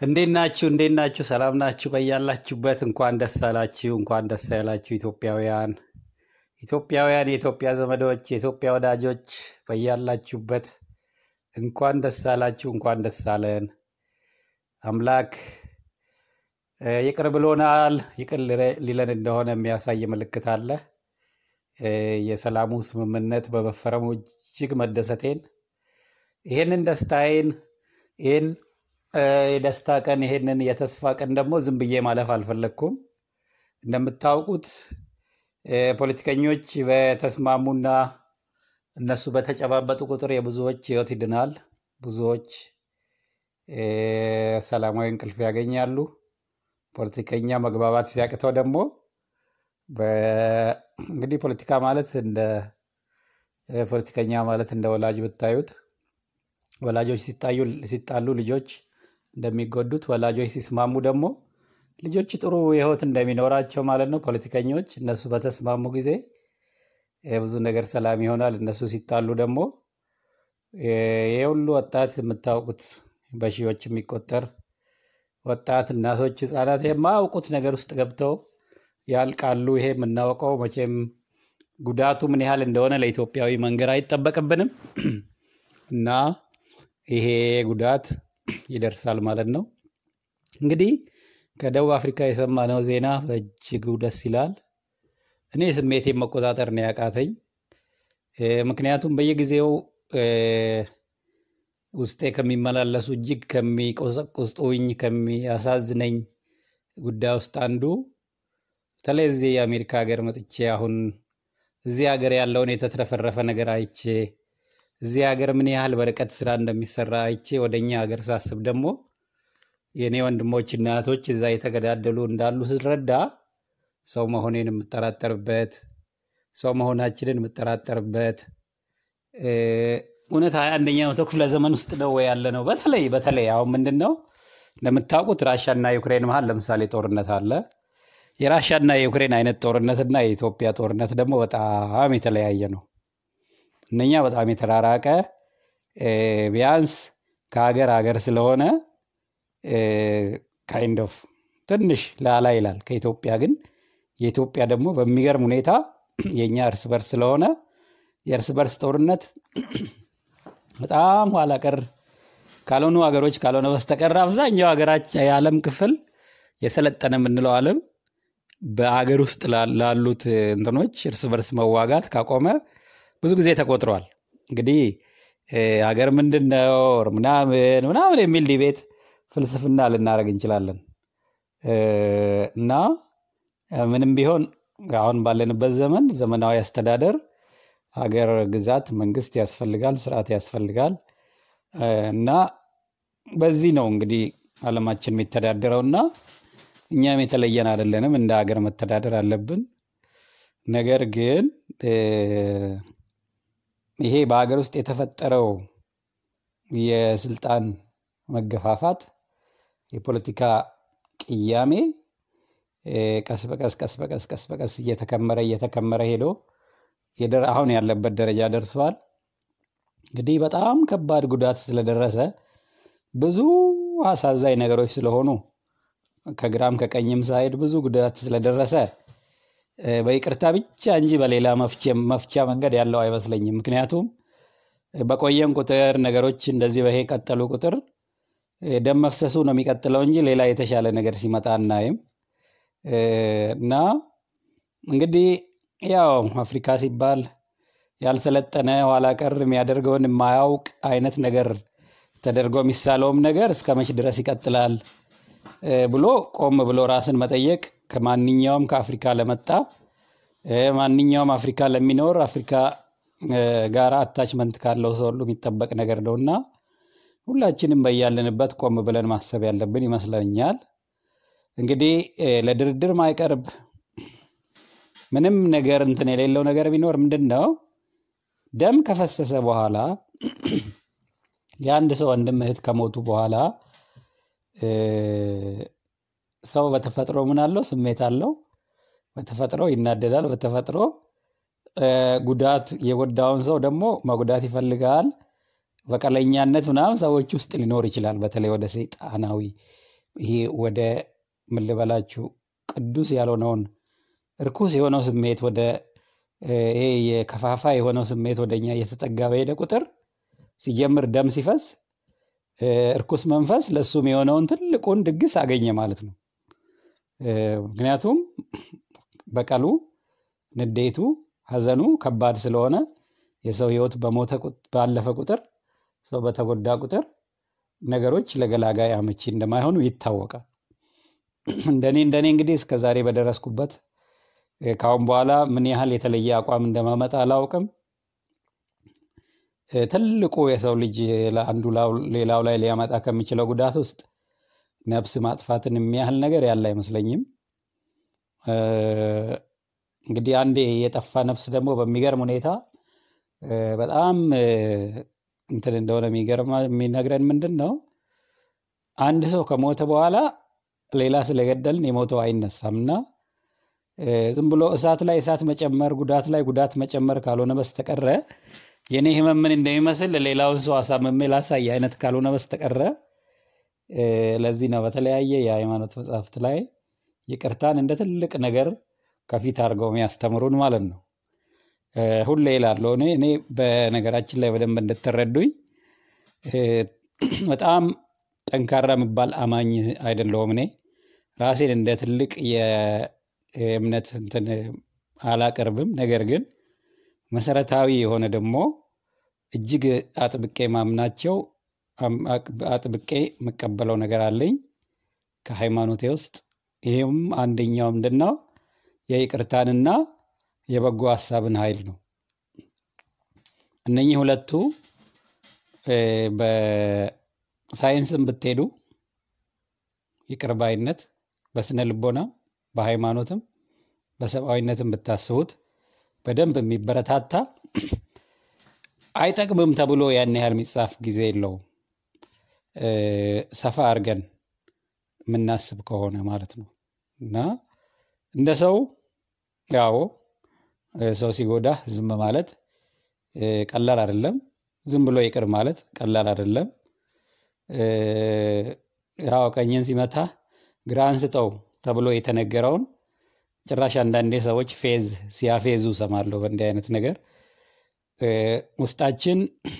እንዴት ናችሁ? እንዴት ናችሁ? ሰላም ናችሁ? በያላችሁበት እንኳን ደስ አላችሁ፣ እንኳን ደስ ያላችሁ ኢትዮጵያውያን ኢትዮጵያውያን የኢትዮጵያ ዘመዶች፣ የኢትዮጵያ ወዳጆች በያላችሁበት እንኳን ደስ አላችሁ፣ እንኳን ደስ አለን። አምላክ እ፣ ይቅር ብሎናል። ይቅር ሊረ- ሊለን እንደሆነ የሚያሳይ ምልክት አለ። እ፣ የሰላሙ ስምምነት በመፈረሙ እጅግ መደሰቴን ይህንን ደስታዬን ይህን እ፣ የደስታ ቀን ይህንን የተስፋ ቀን ደግሞ ዝም ብዬ ማለፍ አልፈለግኩም። እንደምታውቁት እ፣ ፖለቲከኞች በተስማሙና እነሱ በተጨባበጡ ቁጥር የብዙዎች ሕይወት ይድናል። ብዙዎች እ፣ ሰላማዊ እንቅልፍ ያገኛሉ። ፖለቲከኛ መግባባት ሲያቅተው ደግሞ በ- እንግዲህ ፖለቲካ ማለት እንደ እ፣ ፖለቲከኛ ማለት እንደ ወላጅ ብታዩት ወላጆች ሲታዩ ሲጣሉ ልጆች እንደሚጎዱት ወላጆች ሲስማሙ ደግሞ ልጆች ጥሩ ሕይወት እንደሚኖራቸው ማለት ነው። ፖለቲከኞች እነሱ በተስማሙ ጊዜ እ፣ ብዙ ነገር ሰላም ይሆናል። እነሱ ሲጣሉ ደግሞ እ፣ ይህ ሁሉ ወጣት የምታውቁት በሺዎች የሚቆጠር ወጣት እናቶች፣ ህጻናት የማያውቁት ነገር ውስጥ ገብተው ያልቃሉ። ይሄ የምናውቀው መቼም ጉዳቱ ምን ያህል እንደሆነ ለኢትዮጵያዊ መንገር አይጠበቅብንም እና ይሄ ጉዳት ይደርሳል ማለት ነው። እንግዲህ ከደቡብ አፍሪካ የሰማነው ዜና በእጅጉ ደስ ይላል። እኔ ስሜቴን መቆጣጠር ነው ያቃተኝ። እ፣ ምክንያቱም በየጊዜው እ፣ ውስጤ ከሚመላለሱ እጅግ ከሚቆሰቁስጡኝ ከሚያሳዝነኝ ጉዳይ ውስጥ አንዱ በተለይ እዚህ የአሜሪካ ሀገር መጥቼ አሁን እዚህ ሀገር ያለውን የተትረፈረፈ ነገር አይቼ እዚህ ሀገር ምን ያህል በርቀት ስራ እንደሚሰራ አይቼ ወደ እኛ ሀገር ሳስብ ደግሞ የእኔ ወንድሞችና እህቶች እዛ የተገዳደሉ እንዳሉ ስረዳ ሰው መሆኔን የምጠራጠርበት ሰው መሆናችንን የምጠራጠርበት እ፣ እውነት ሀያ አንደኛ መቶ ክፍለ ዘመን ውስጥ ነው ወይ ያለ ነው። በተለይ በተለይ አሁን ምንድን ነው እንደምታውቁት ራሻና ዩክሬን መሀል ለምሳሌ ጦርነት አለ። የራሻና የዩክሬን አይነት ጦርነትና የኢትዮጵያ ጦርነት ደግሞ በጣም የተለያየ ነው። እነኛ በጣም የተራራቀ እ፣ ቢያንስ ከሀገር ሀገር ስለሆነ ካይንድ ኦፍ ትንሽ ላላ ይላል ከኢትዮጵያ ግን የኢትዮጵያ ደግሞ በሚገርም ሁኔታ የእኛ እርስ በርስ ስለሆነ የእርስ በርስ ጦርነት በጣም ኋላ ቀር ካልሆኑ ሀገሮች ካልሆነ በስተቀር አብዛኛው ሀገራችን የዓለም ክፍል የሰለጠነ የምንለው ዓለም በሀገር ውስጥ ላ- ላሉት እንትኖች እርስ በርስ መዋጋት ካቆመ ብዙ ጊዜ ተቆጥሯል። እንግዲህ እ፣ ሀገር ምንድን ነው ምናምን ምናምን የሚል ዲቤት ፍልስፍና ልናደርግ እንችላለን እ፣ እና እ፣ ምንም ቢሆን አሁን ባለንበት ዘመን ዘመናዊ አስተዳደር ሀገር ግዛት መንግስት ያስፈልጋል፣ ስርዓት ያስፈልጋል እ፣ እና በዚህ ነው እንግዲህ ዓለማችን የሚተዳደረው እና እኛም የተለየን አይደለንም። እንደ ሀገር መተዳደር አለብን። ነገር ግን እ፣ ይሄ በሀገር ውስጥ የተፈጠረው የስልጣን መገፋፋት፣ የፖለቲካ ቅያሜ እ፣ ቀስ በቀስ ቀስ በቀስ ቀስ በቀስ እየተከመረ እየተከመረ ሄዶ የደረ- አሁን ያለበት ደረጃ ደርሰዋል። እንግዲህ በጣም ከባድ ጉዳት ስለደረሰ ብዙ አሳዛኝ ነገሮች ስለሆኑ ከግራም ከቀኝም ሳይድ ብዙ ጉዳት ስለደረሰ እ፣ በይቅርታ ብቻ እንጂ በሌላ መፍቼ- መፍቻ መንገድ ያለው አይመስለኝም። ምክንያቱም በቆየን ቁጥር ነገሮች እንደዚህ በሄ ቀጠሉ ቁጥር እ፣ ደም መፍሰሱ ነው የሚቀጥለው እንጂ ሌላ የተሻለ ነገር ሲመጣ አናይም እ፣ እና እንግዲህ ያው አፍሪካ ሲባል ያልሰለጠነ ኋላ ቀር የሚያደርገውን የማያውቅ አይነት ነገር ተደርጎ የሚሳለውም ነገር እስከ መች ድረስ ይቀጥላል እ፣ ብሎ ቆም ብሎ ራስን መጠየቅ ከማንኛውም ከአፍሪካ ለመጣ እ፣ ማንኛውም አፍሪካ ለሚኖር አፍሪካ እ፣ ጋር አታችመንት ካለው ሰው ሁሉ የሚጠበቅ ነገር ነው እና ሁላችንም በያለንበት ቆም ብለን ማሰብ ያለብን ይመስለኛል። እንግዲህ እ፣ ለድርድር ማይቀርብ ምንም ነገር እንትን የሌለው ነገር ቢኖር ምንድን ነው ደም ከፈሰሰ በኋላ የአንድ ሰው ወንድም እህት ከሞቱ በኋላ እ፣ ሰው በተፈጥሮ ምን አለው? ስሜት አለው። በተፈጥሮ ይናደዳል። በተፈጥሮ እ፣ ጉዳት የጎዳውን ሰው ደግሞ መጉዳት ይፈልጋል። በቀለኛነት ምናምን ሰዎች ውስጥ ሊኖር ይችላል። በተለይ ወደ ሰይጣናዊ ይሄ ወደ ምን ልበላችሁ ቅዱስ ያልሆነውን እርኩስ የሆነው ስሜት ወደ እ፣ ይሄ የከፋፋ የሆነው ስሜት ወደ እኛ እየተጠጋ በሄደ ቁጥር ሲጀምር ደም ሲፈስ እ፣ እርኩስ መንፈስ ለእሱም የሆነውን ትልቁን ድግስ አገኘ ማለት ነው። እ፣ ምክንያቱም በቀሉ፣ ንዴቱ፣ ሐዘኑ ከባድ ስለሆነ የሰው ሕይወት በሞተ ቁጥ- ባለፈ ቁጥር ሰው በተጎዳ ቁጥር ነገሮች ለገላጋይ አመቺ እንደማይሆኑ ይታወቃል። እንደኔ እንደኔ እንግዲህ እስከ ዛሬ በደረስኩበት እ፣ ከአሁን በኋላ ምን ያህል የተለየ አቋም እንደማመጣ አላውቅም። እ፣ ትልቁ የሰው ልጅ ለአንዱ ላው- ሌላው ላይ ሊያመጣ ከሚችለው ጉዳት ውስጥ ነፍስ ማጥፋትን የሚያህል ነገር ያለ አይመስለኝም። እ፣ እንግዲህ አንዴ የጠፋ ነፍስ ደግሞ በሚገርም ሁኔታ እ፣ በጣም እ፣ እንትን እንደሆነ የሚገርማ የሚነግረን ምንድን ነው አንድ ሰው ከሞተ በኋላ ሌላ ስለገደልን የሞተው አይነሳም እና እ፣ ዝም ብሎ እሳት ላይ እሳት መጨመር፣ ጉዳት ላይ ጉዳት መጨመር ካልሆነ በስተቀረ የኔ ህመም ምን እንደሚመስል ሌላውን ሰው አሳምሜ ላሳይ አይነት ካልሆነ በስተቀረ እ፣ ለዚህ ነው በተለያየ የሃይማኖት መጽሐፍት ላይ ይቅርታን እንደ ትልቅ ነገር ከፊት አድርገው የሚያስተምሩን ማለት ነው። እ፣ ሁሌ እላለሁ እኔ እኔ በነገራችን ላይ በደንብ እንድትረዱኝ እ፣ በጣም ጠንካራ የሚባል አማኝ አይደለሁም። እኔ ራሴን እንደ ትልቅ የእምነት እንትን አላቀርብም። ነገር ግን መሰረታዊ የሆነ ደግሞ እጅግ አጥብቄ ማምናቸው አም- አቅ- አጥብቄ የምቀበለው ነገር አለኝ ከሃይማኖቴ ውስጥ። ይህም አንደኛው ምንድን ነው? የይቅርታንና የበጎ ሀሳብን ኃይል ነው። እነኚህ ሁለቱ እ፣ በሳይንስም ብትሄዱ ይቅር ባይነት በስነ ልቦና በሃይማኖትም በሰብአዊነትም ብታስቡት በደንብ የሚበረታታ አይጠቅምም ተብሎ ያን ያህል የሚጻፍ ጊዜ የለውም። እ፣ ሰፋ አድርገን የምናስብ ከሆነ ማለት ነው እና እንደ ሰው ያው እ፣ ሰው ሲጎዳ ዝም ማለት እ፣ ቀላል አይደለም። ዝም ብሎ ይቅር ማለት ቀላል አይደለም። እ፣ ያው ቀኝን ሲመታ ግራህን ስጠው ተብሎ የተነገረውን ጭራሽ አንዳንዴ ሰዎች ፌዝ ሲያፌዙ ሰማለሁ በእንዲህ አይነት ነገር እ፣ ውስጣችን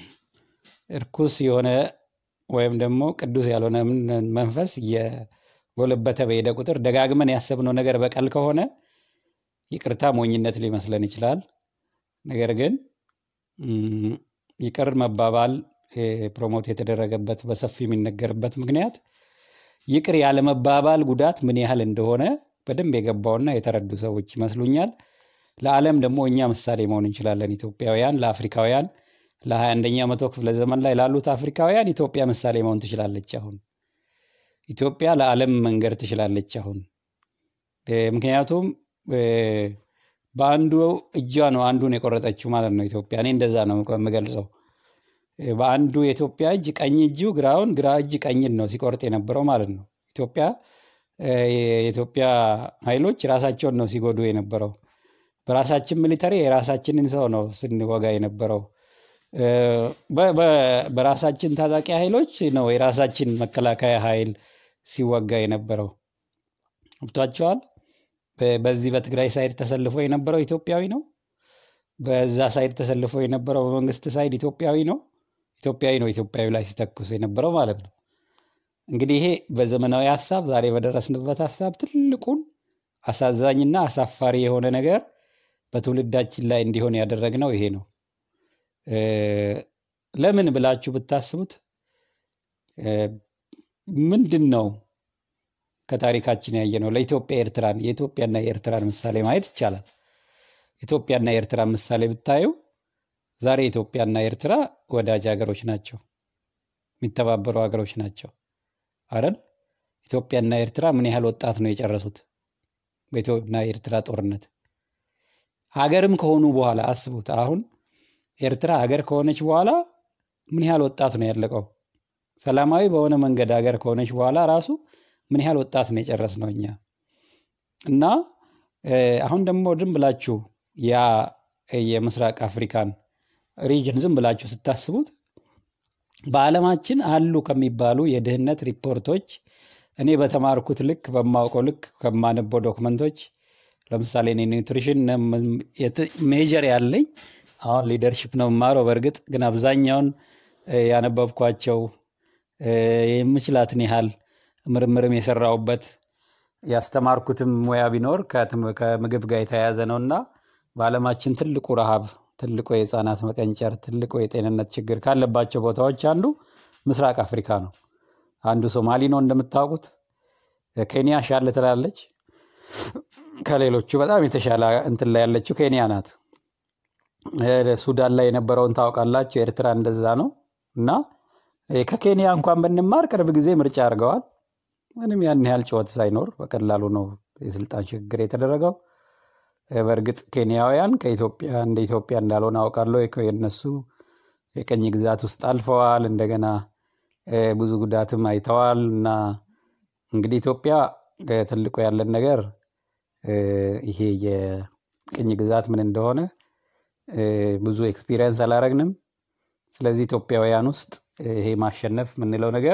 እርኩስ የሆነ ወይም ደግሞ ቅዱስ ያልሆነ ምን- መንፈስ እየጎለበተ በሄደ ቁጥር ደጋግመን ያሰብነው ነገር በቀል ከሆነ ይቅርታ ሞኝነት ሊመስለን ይችላል። ነገር ግን ም፣ ይቅር መባባል እ፣ ፕሮሞት የተደረገበት በሰፊ የሚነገርበት ምክንያት ይቅር ያለመባባል ጉዳት ምን ያህል እንደሆነ በደንብ የገባውና የተረዱ ሰዎች ይመስሉኛል። ለዓለም ደግሞ እኛ ምሳሌ መሆን እንችላለን። ኢትዮጵያውያን ለአፍሪካውያን ለሀያ አንደኛ መቶ ክፍለ ዘመን ላይ ላሉት አፍሪካውያን ኢትዮጵያ ምሳሌ መሆን ትችላለች። አሁን ኢትዮጵያ ለዓለም መንገድ ትችላለች። አሁን እ፣ ምክንያቱም እ፣ በአንዱ እጇ ነው አንዱን የቆረጠችው ማለት ነው ኢትዮጵያ። እኔ እንደዛ ነው የምገልጸው። እ፣ በአንዱ የኢትዮጵያ እጅ ቀኝ እጁ ግራውን፣ ግራ እጅ ቀኝን ነው ሲቆርጥ የነበረው ማለት ነው። ኢትዮጵያ እ፣ የኢትዮጵያ ኃይሎች ራሳቸውን ነው ሲጎዱ የነበረው። በራሳችን ሚሊተሪ የራሳችንን ሰው ነው ስንወጋ የነበረው። እ፣ በ- በ- በራሳችን ታጣቂ ኃይሎች ነው የራሳችን መከላከያ ኃይል ሲወጋ የነበረው። ገብቷቸዋል። በ- በዚህ በትግራይ ሳይድ ተሰልፎ የነበረው ኢትዮጵያዊ ነው። በዛ ሳይድ ተሰልፎ የነበረው በመንግስት ሳይድ ኢትዮጵያዊ ነው። ኢትዮጵያዊ ነው ኢትዮጵያዊ ላይ ሲተኩስ የነበረው ማለት ነው። እንግዲህ ይሄ በዘመናዊ ሀሳብ ዛሬ በደረስንበት ሀሳብ ትልቁን አሳዛኝና አሳፋሪ የሆነ ነገር በትውልዳችን ላይ እንዲሆን ያደረግነው ይሄ ነው። እ፣ ለምን ብላችሁ ብታስቡት እ፣ ምንድን ነው ከታሪካችን ያየ ነው። ለኢትዮጵያ ኤርትራን የኢትዮጵያና የኤርትራን ምሳሌ ማየት ይቻላል። ኢትዮጵያና የኤርትራን ምሳሌ ብታዩ ዛሬ ኢትዮጵያና ኤርትራ ወዳጅ ሀገሮች ናቸው፣ የሚተባበሩ ሀገሮች ናቸው አይደል? ኢትዮጵያና ኤርትራ ምን ያህል ወጣት ነው የጨረሱት በኢትዮጵያና የኤርትራ ጦርነት? ሀገርም ከሆኑ በኋላ አስቡት። አሁን ኤርትራ ሀገር ከሆነች በኋላ ምን ያህል ወጣት ነው ያለቀው? ሰላማዊ በሆነ መንገድ ሀገር ከሆነች በኋላ ራሱ ምን ያህል ወጣት ነው የጨረስ ነው እኛ እና እ፣ አሁን ደግሞ ዝም ብላችሁ ያ የምስራቅ አፍሪካን ሪጅን ዝም ብላችሁ ስታስቡት በዓለማችን አሉ ከሚባሉ የድህነት ሪፖርቶች እኔ በተማርኩት ልክ በማውቀው ልክ ከማነበው ዶክመንቶች ለምሳሌ እኔ ኒውትሪሽን ሜጀር ያለኝ አሁን ሊደርሽፕ ነው የማረው። በእርግጥ ግን አብዛኛውን ያነበብኳቸው የምችላትን ያህል ምርምርም የሰራውበት ያስተማርኩትም ሙያ ቢኖር ከምግብ ጋር የተያያዘ ነው እና በዓለማችን ትልቁ ረሃብ፣ ትልቁ የህፃናት መቀንጨር፣ ትልቁ የጤንነት ችግር ካለባቸው ቦታዎች አንዱ ምስራቅ አፍሪካ ነው። አንዱ ሶማሊ ነው እንደምታውቁት። ኬንያ ሻል ትላለች። ከሌሎቹ በጣም የተሻለ እንትን ላይ ያለችው ኬንያ ናት። ሱዳን ላይ የነበረውን ታውቃላችሁ። ኤርትራ እንደዛ ነው እና ከኬንያ እንኳን ብንማር ቅርብ ጊዜ ምርጫ አድርገዋል። ምንም ያን ያህል ጩኸት ሳይኖር በቀላሉ ነው የስልጣን ሽግግር የተደረገው። በእርግጥ ኬንያውያን ከኢትዮጵያ እንደ ኢትዮጵያ እንዳልሆነ አውቃለሁ። የነሱ የቀኝ ግዛት ውስጥ አልፈዋል። እንደገና ብዙ ጉዳትም አይተዋል እና እንግዲህ ኢትዮጵያ ትልቁ ያለን ነገር ይሄ የቅኝ ግዛት ምን እንደሆነ ብዙ ኤክስፒሪየንስ አላረግንም። ስለዚህ ኢትዮጵያውያን ውስጥ ይሄ ማሸነፍ የምንለው ነገር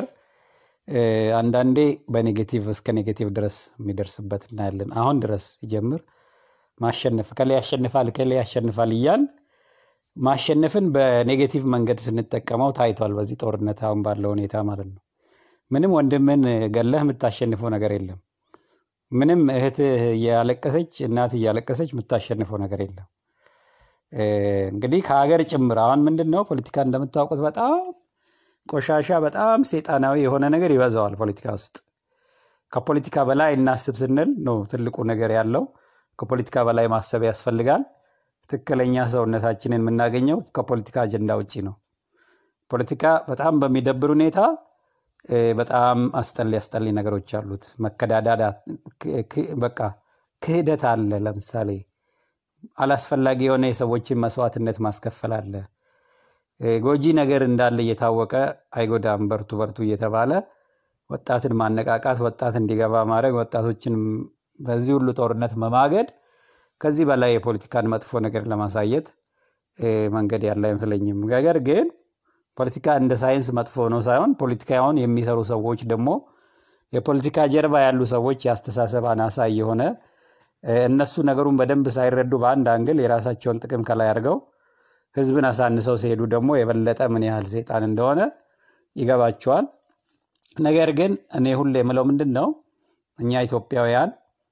አንዳንዴ በኔጌቲቭ እስከ ኔጌቲቭ ድረስ የሚደርስበት እናያለን። አሁን ድረስ ሲጀምር ማሸነፍ ከላይ ያሸንፋል ከላይ ያሸንፋል እያል ማሸነፍን በኔጌቲቭ መንገድ ስንጠቀመው ታይቷል። በዚህ ጦርነት አሁን ባለው ሁኔታ ማለት ነው። ምንም ወንድምን ገለህ የምታሸንፈው ነገር የለም። ምንም እህትህ እያለቀሰች እናት እያለቀሰች የምታሸንፈው ነገር የለም። እንግዲህ ከሀገር ጭምር አሁን ምንድን ነው ፖለቲካ እንደምታውቁት በጣም ቆሻሻ፣ በጣም ሴጣናዊ የሆነ ነገር ይበዛዋል ፖለቲካ ውስጥ። ከፖለቲካ በላይ እናስብ ስንል ነው ትልቁ ነገር ያለው። ከፖለቲካ በላይ ማሰብ ያስፈልጋል። ትክክለኛ ሰውነታችንን የምናገኘው ከፖለቲካ አጀንዳ ውጭ ነው። ፖለቲካ በጣም በሚደብር ሁኔታ በጣም አስጠሊ አስጠሊ ነገሮች አሉት። መከዳዳዳ፣ በቃ ክህደት አለ። ለምሳሌ አላስፈላጊ የሆነ የሰዎችን መስዋዕትነት ማስከፈል አለ። ጎጂ ነገር እንዳለ እየታወቀ አይጎዳም፣ በርቱ በርቱ እየተባለ ወጣትን ማነቃቃት፣ ወጣት እንዲገባ ማድረግ፣ ወጣቶችን በዚህ ሁሉ ጦርነት መማገድ ከዚህ በላይ የፖለቲካን መጥፎ ነገር ለማሳየት መንገድ ያለ አይመስለኝም። ነገር ግን ፖለቲካ እንደ ሳይንስ መጥፎ ነው ሳይሆን ፖለቲካውን የሚሰሩ ሰዎች ደግሞ የፖለቲካ ጀርባ ያሉ ሰዎች የአስተሳሰብ አናሳ የሆነ እነሱ ነገሩን በደንብ ሳይረዱ በአንድ አንግል የራሳቸውን ጥቅም ከላይ አድርገው ህዝብን አሳንሰው ሲሄዱ ደግሞ የበለጠ ምን ያህል ሴጣን እንደሆነ ይገባቸዋል። ነገር ግን እኔ ሁሌ የምለው ምንድን ነው እኛ ኢትዮጵያውያን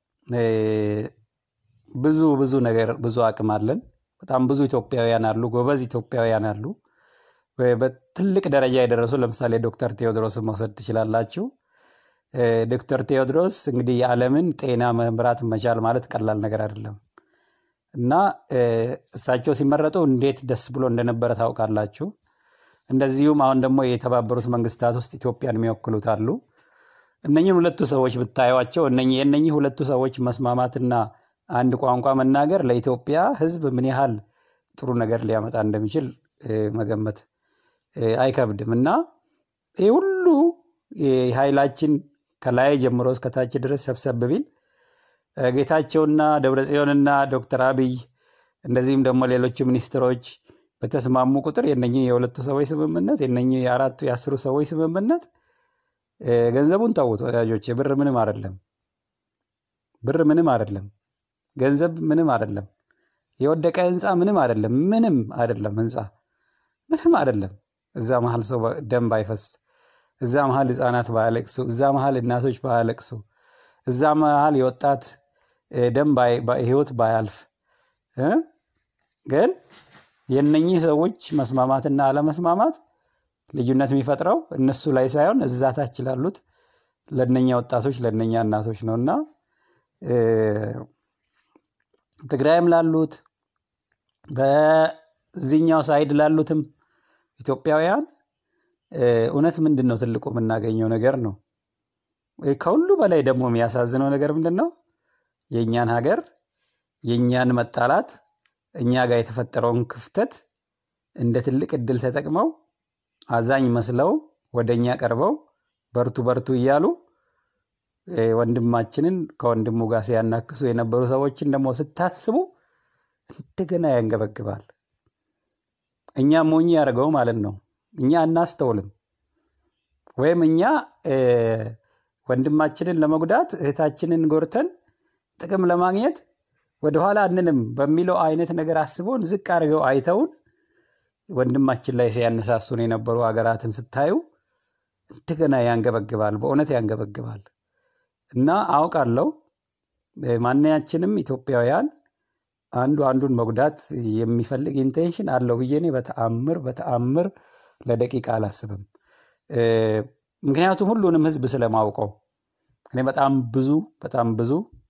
ብዙ ብዙ ነገር ብዙ አቅም አለን። በጣም ብዙ ኢትዮጵያውያን አሉ፣ ጎበዝ ኢትዮጵያውያን አሉ። በትልቅ ደረጃ የደረሱ ለምሳሌ ዶክተር ቴዎድሮስን መውሰድ ትችላላችሁ። ዶክተር ቴዎድሮስ እንግዲህ የዓለምን ጤና መምራት መቻል ማለት ቀላል ነገር አይደለም እና እሳቸው ሲመረጡ እንዴት ደስ ብሎ እንደነበረ ታውቃላችሁ። እንደዚሁም አሁን ደግሞ የተባበሩት መንግስታት ውስጥ ኢትዮጵያን የሚወክሉት አሉ። እነኝህን ሁለቱ ሰዎች ብታዩቸው የእነኝህ ሁለቱ ሰዎች መስማማትና አንድ ቋንቋ መናገር ለኢትዮጵያ ሕዝብ ምን ያህል ጥሩ ነገር ሊያመጣ እንደሚችል መገመት አይከብድም እና ይህ ሁሉ ኃይላችን ከላይ ጀምሮ እስከታች ድረስ ሰብሰብ ቢል ጌታቸውና ደብረጽዮንና ዶክተር አብይ እንደዚህም ደግሞ ሌሎቹ ሚኒስትሮች በተስማሙ ቁጥር የነኚህ የሁለቱ ሰዎች ስምምነት የነኚህ የአራቱ የአስሩ ሰዎች ስምምነት ገንዘቡን ተዉት ወዳጆች፣ ብር ምንም አይደለም። ብር ምንም አይደለም። ገንዘብ ምንም አይደለም። የወደቀ ህንፃ ምንም አይደለም። ምንም አይደለም። ህንፃ ምንም አይደለም። እዛ መሀል ሰው ደም ባይፈስ፣ እዛ መሀል ህፃናት ባያለቅሱ፣ እዛ መሀል እናቶች ባያለቅሱ፣ እዛ መሀል የወጣት ደም ህይወት ባያልፍ ግን የነኚህ ሰዎች መስማማትና አለመስማማት ልዩነት የሚፈጥረው እነሱ ላይ ሳይሆን እዛ ታች ላሉት ለነኛ ወጣቶች ለነኛ እናቶች ነው እና ትግራይም ላሉት በዚህኛው ሳይድ ላሉትም ኢትዮጵያውያን እውነት ምንድን ነው ትልቁ የምናገኘው ነገር ነው። ከሁሉ በላይ ደግሞ የሚያሳዝነው ነገር ምንድን ነው? የእኛን ሀገር የእኛን መጣላት እኛ ጋር የተፈጠረውን ክፍተት እንደ ትልቅ እድል ተጠቅመው አዛኝ መስለው ወደ እኛ ቀርበው በርቱ በርቱ እያሉ ወንድማችንን ከወንድሙ ጋር ሲያናክሱ የነበሩ ሰዎችን ደግሞ ስታስቡ እንደገና ያንገበግባል። እኛ ሞኝ ያደርገው ማለት ነው። እኛ አናስተውልም፣ ወይም እኛ ወንድማችንን ለመጉዳት እህታችንን ጎርተን ጥቅም ለማግኘት ወደኋላ አንንም በሚለው አይነት ነገር አስቦን ዝቅ አድርገው አይተውን ወንድማችን ላይ ሲያነሳሱን የነበሩ ሀገራትን ስታዩ እንደገና ያንገበግባል፣ በእውነት ያንገበግባል። እና አውቃለሁ ማንኛችንም ኢትዮጵያውያን አንዱ አንዱን መጉዳት የሚፈልግ ኢንቴንሽን አለው ብዬ እኔ በተአምር በተአምር ለደቂቃ አላስብም። ምክንያቱም ሁሉንም ህዝብ ስለማውቀው እኔ በጣም ብዙ በጣም ብዙ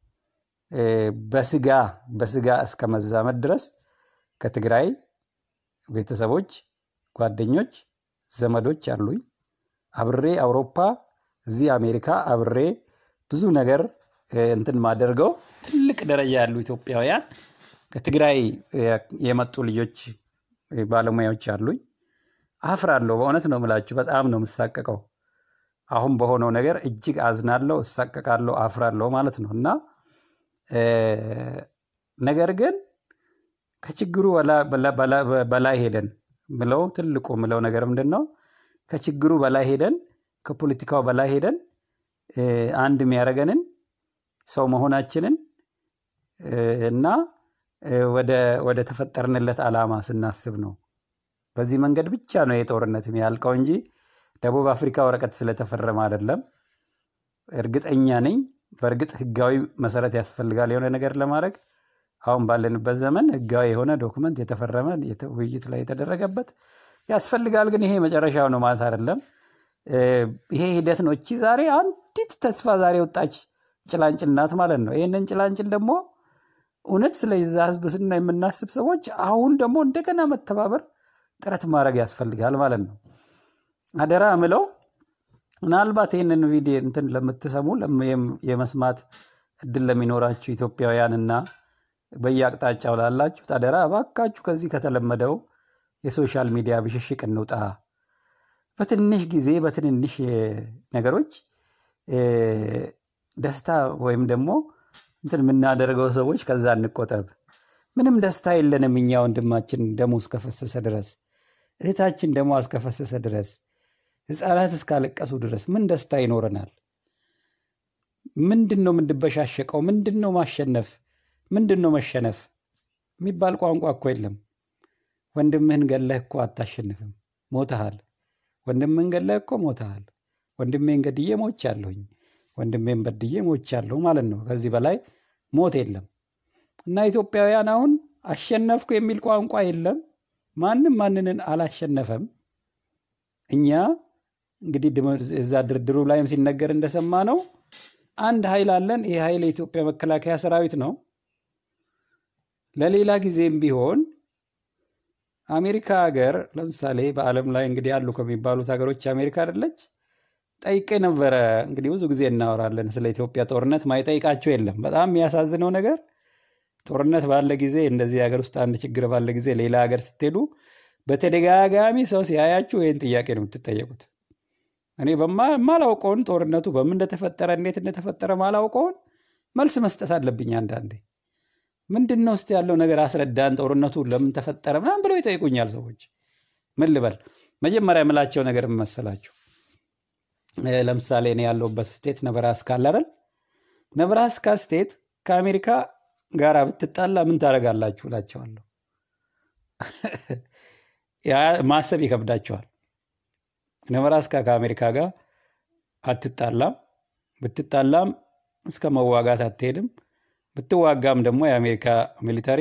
በስጋ በስጋ እስከ መዛመድ ድረስ ከትግራይ ቤተሰቦች፣ ጓደኞች፣ ዘመዶች አሉኝ። አብሬ አውሮፓ፣ እዚህ አሜሪካ አብሬ ብዙ ነገር እንትን ማደርገው ትልቅ ደረጃ ያሉ ኢትዮጵያውያን ከትግራይ የመጡ ልጆች ባለሙያዎች አሉኝ። አፍራለሁ። በእውነት ነው የምላችሁ። በጣም ነው የምሳቀቀው። አሁን በሆነው ነገር እጅግ አዝናለሁ፣ እሳቀቃለሁ፣ አፍራለሁ ማለት ነው እና ነገር ግን ከችግሩ በላይ ሄደን ምለው ትልቁ ምለው ነገር ምንድን ነው? ከችግሩ በላይ ሄደን ከፖለቲካው በላይ ሄደን አንድ የሚያደርገንን ሰው መሆናችንን እና ወደ ተፈጠርንለት ዓላማ ስናስብ ነው። በዚህ መንገድ ብቻ ነው የጦርነት የሚያልቀው እንጂ ደቡብ አፍሪካ ወረቀት ስለተፈረመ አይደለም። እርግጠኛ ነኝ። በእርግጥ ህጋዊ መሰረት ያስፈልጋል የሆነ ነገር ለማድረግ አሁን ባለንበት ዘመን ህጋዊ የሆነ ዶክመንት የተፈረመ ውይይት ላይ የተደረገበት ያስፈልጋል። ግን ይሄ መጨረሻው ነው ማለት አይደለም። ይሄ ሂደት ነው። እቺ ዛሬ አንዲት ተስፋ ዛሬ ወጣች ጭላንጭል ናት ማለት ነው። ይህንን ጭላንጭል ደግሞ እውነት ስለዛ ህዝብ ስና የምናስብ ሰዎች አሁን ደግሞ እንደገና መተባበር ጥረት ማድረግ ያስፈልጋል ማለት ነው። አደራ ምለው ምናልባት ይህንን ቪዲዮ እንትን ለምትሰሙ የመስማት እድል ለሚኖራችሁ ኢትዮጵያውያንና በየአቅጣጫው ላላችሁት አደራ እባካችሁ ከዚህ ከተለመደው የሶሻል ሚዲያ ብሽሽቅ እንውጣ። በትንሽ ጊዜ በትንንሽ ነገሮች ደስታ ወይም ደግሞ እንትን የምናደርገው ሰዎች ከዛ እንቆጠብ። ምንም ደስታ የለንም እኛ ወንድማችን ደሙ እስከፈሰሰ ድረስ እህታችን ደሞ እስከፈሰሰ ድረስ ህፃናት እስካለቀሱ ድረስ ምን ደስታ ይኖረናል? ምንድን ነው የምንበሻሸቀው? ምንድን ነው ማሸነፍ? ምንድን ነው መሸነፍ የሚባል ቋንቋ እኮ የለም። ወንድምህን ገለህ እኮ አታሸንፍም፣ ሞተሃል። ወንድምህን ገለህ እኮ ሞተሃል። ወንድሜን ገድዬ ሞቻለሁኝ፣ ወንድሜን በድዬ ሞቻለሁ ማለት ነው። ከዚህ በላይ ሞት የለም። እና ኢትዮጵያውያን አሁን አሸነፍኩ የሚል ቋንቋ የለም። ማንም ማንንን አላሸነፈም። እኛ እንግዲህ እዛ ድርድሩ ላይም ሲነገር እንደሰማ ነው አንድ ኃይል አለን። ይህ ኃይል የኢትዮጵያ መከላከያ ሰራዊት ነው። ለሌላ ጊዜም ቢሆን አሜሪካ ሀገር ለምሳሌ በዓለም ላይ እንግዲህ ያሉ ከሚባሉት ሀገሮች አሜሪካ አይደለች? ጠይቄ ነበረ። እንግዲህ ብዙ ጊዜ እናወራለን ስለ ኢትዮጵያ ጦርነት፣ ማይጠይቃቸው የለም። በጣም የሚያሳዝነው ነገር ጦርነት ባለ ጊዜ እንደዚህ ሀገር ውስጥ አንድ ችግር ባለ ጊዜ ሌላ ሀገር ስትሄዱ በተደጋጋሚ ሰው ሲያያችሁ ይህን ጥያቄ ነው የምትጠየቁት። እኔ ማላውቀውን ጦርነቱ በምን እንደተፈጠረ እንዴት እንደተፈጠረ ማላውቀውን መልስ መስጠት አለብኝ። አንዳንዴ ምንድን ነው ውስጥ ያለው ነገር አስረዳን፣ ጦርነቱ ለምን ተፈጠረ ምናምን ብለው ይጠይቁኛል ሰዎች። ምን ልበል? መጀመሪያ የምላቸው ነገር መሰላችሁ? ለምሳሌ እኔ ያለሁበት ስቴት ነብራስካ አለ አይደል? ነብራስካ ስቴት ከአሜሪካ ጋር ብትጣላ ምን ታደርጋላችሁ እላቸዋለሁ። ማሰብ ይከብዳቸዋል። ነብራስካ ከአሜሪካ ጋር አትጣላም። ብትጣላም እስከ መዋጋት አትሄድም። ብትዋጋም ደግሞ የአሜሪካ ሚሊተሪ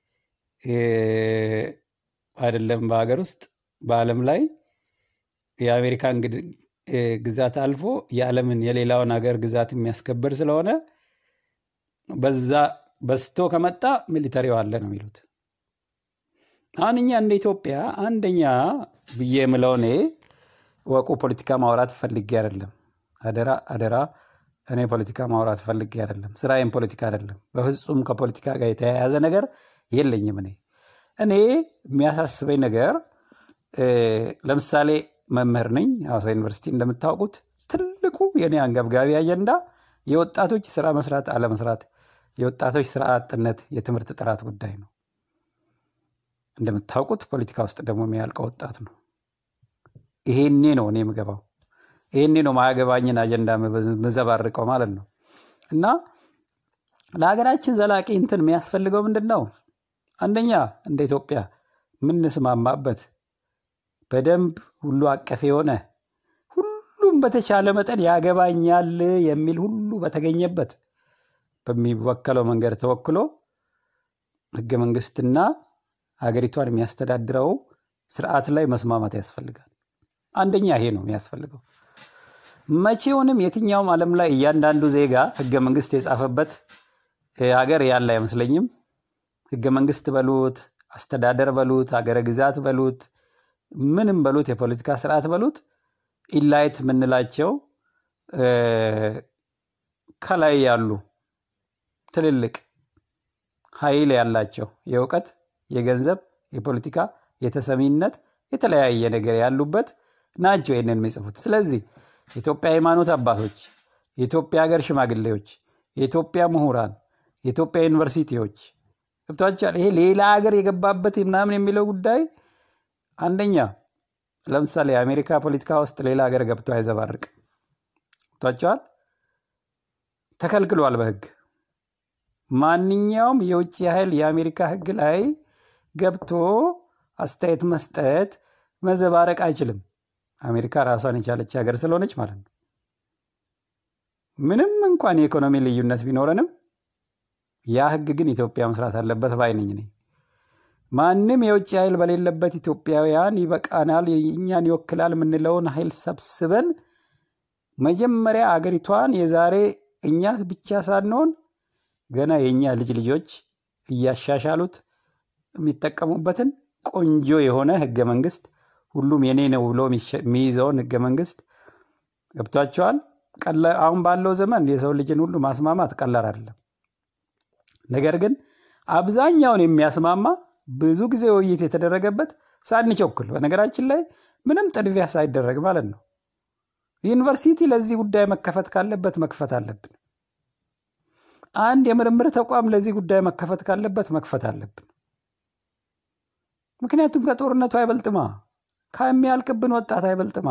አይደለም በሀገር ውስጥ በዓለም ላይ የአሜሪካን ግዛት አልፎ የዓለምን የሌላውን ሀገር ግዛት የሚያስከብር ስለሆነ በዛ በስቶ ከመጣ ሚሊተሪው አለ ነው የሚሉት። አሁን እኛ እንደ ኢትዮጵያ አንደኛ ብዬ የምለው እኔ ወቁ ፖለቲካ ማውራት ፈልጌ አይደለም። አደራ አደራ፣ እኔ ፖለቲካ ማውራት ፈልጌ አይደለም። ስራዬም ፖለቲካ አይደለም። በፍጹም ከፖለቲካ ጋር የተያያዘ ነገር የለኝም። እኔ እኔ የሚያሳስበኝ ነገር ለምሳሌ መምህር ነኝ ሐዋሳ ዩኒቨርሲቲ። እንደምታውቁት ትልቁ የኔ አንገብጋቢ አጀንዳ የወጣቶች ስራ መስራት አለመስራት፣ የወጣቶች ስራ አጥነት፣ የትምህርት ጥራት ጉዳይ ነው። እንደምታውቁት ፖለቲካ ውስጥ ደግሞ የሚያልቀው ወጣት ነው። ይሄኔ ነው እኔ የምገባው። ይህኔ ነው ማያገባኝን አጀንዳ ምዘባርቀው ማለት ነው። እና ለሀገራችን ዘላቂ እንትን የሚያስፈልገው ምንድን ነው? አንደኛ እንደ ኢትዮጵያ የምንስማማበት በደንብ ሁሉ አቀፍ የሆነ ሁሉም በተቻለ መጠን ያገባኛል የሚል ሁሉ በተገኘበት በሚወከለው መንገድ ተወክሎ ህገ መንግስትና ሀገሪቷን የሚያስተዳድረው ስርዓት ላይ መስማማት ያስፈልጋል። አንደኛ ይሄ ነው የሚያስፈልገው። መቼውንም የትኛውም ዓለም ላይ እያንዳንዱ ዜጋ ህገ መንግስት የጻፈበት ሀገር ያለ አይመስለኝም። ህገ መንግስት በሉት፣ አስተዳደር በሉት፣ ሀገረ ግዛት በሉት፣ ምንም በሉት፣ የፖለቲካ ስርዓት በሉት ኢላይት የምንላቸው ከላይ ያሉ ትልልቅ ኃይል ያላቸው የእውቀት፣ የገንዘብ፣ የፖለቲካ፣ የተሰሚነት የተለያየ ነገር ያሉበት ናቸው ይህንን የሚጽፉት። ስለዚህ የኢትዮጵያ ሃይማኖት አባቶች፣ የኢትዮጵያ ሀገር ሽማግሌዎች፣ የኢትዮጵያ ምሁራን፣ የኢትዮጵያ ዩኒቨርሲቲዎች ገብቷቸዋል። ይሄ ሌላ ሀገር የገባበት ምናምን የሚለው ጉዳይ አንደኛ ለምሳሌ የአሜሪካ ፖለቲካ ውስጥ ሌላ ሀገር ገብቶ አይዘባርቅ ገብቷቸዋል። ተከልክሏል በህግ ማንኛውም የውጭ ኃይል የአሜሪካ ህግ ላይ ገብቶ አስተያየት መስጠት መዘባረቅ አይችልም። አሜሪካ ራሷን የቻለች ሀገር ስለሆነች ማለት ነው። ምንም እንኳን የኢኮኖሚ ልዩነት ቢኖረንም ያ ህግ ግን ኢትዮጵያ መስራት አለበት ባይ ነኝ እኔ። ማንም የውጭ ኃይል በሌለበት ኢትዮጵያውያን ይበቃናል፣ እኛን ይወክላል የምንለውን ኃይል ሰብስበን መጀመሪያ አገሪቷን የዛሬ እኛ ብቻ ሳንሆን ገና የእኛ ልጅ ልጆች እያሻሻሉት የሚጠቀሙበትን ቆንጆ የሆነ ህገ መንግስት ሁሉም የኔ ነው ብሎ የሚይዘውን ህገ መንግስት ገብቷቸዋል። አሁን ባለው ዘመን የሰው ልጅን ሁሉ ማስማማት ቀላል አይደለም። ነገር ግን አብዛኛውን የሚያስማማ ብዙ ጊዜ ውይይት የተደረገበት ሳንቸኩል፣ በነገራችን ላይ ምንም ጥድፊያ ሳይደረግ ማለት ነው። ዩኒቨርሲቲ ለዚህ ጉዳይ መከፈት ካለበት መክፈት አለብን። አንድ የምርምር ተቋም ለዚህ ጉዳይ መከፈት ካለበት መክፈት አለብን። ምክንያቱም ከጦርነቱ አይበልጥማ፣ ከሚያልቅብን ወጣት አይበልጥማ።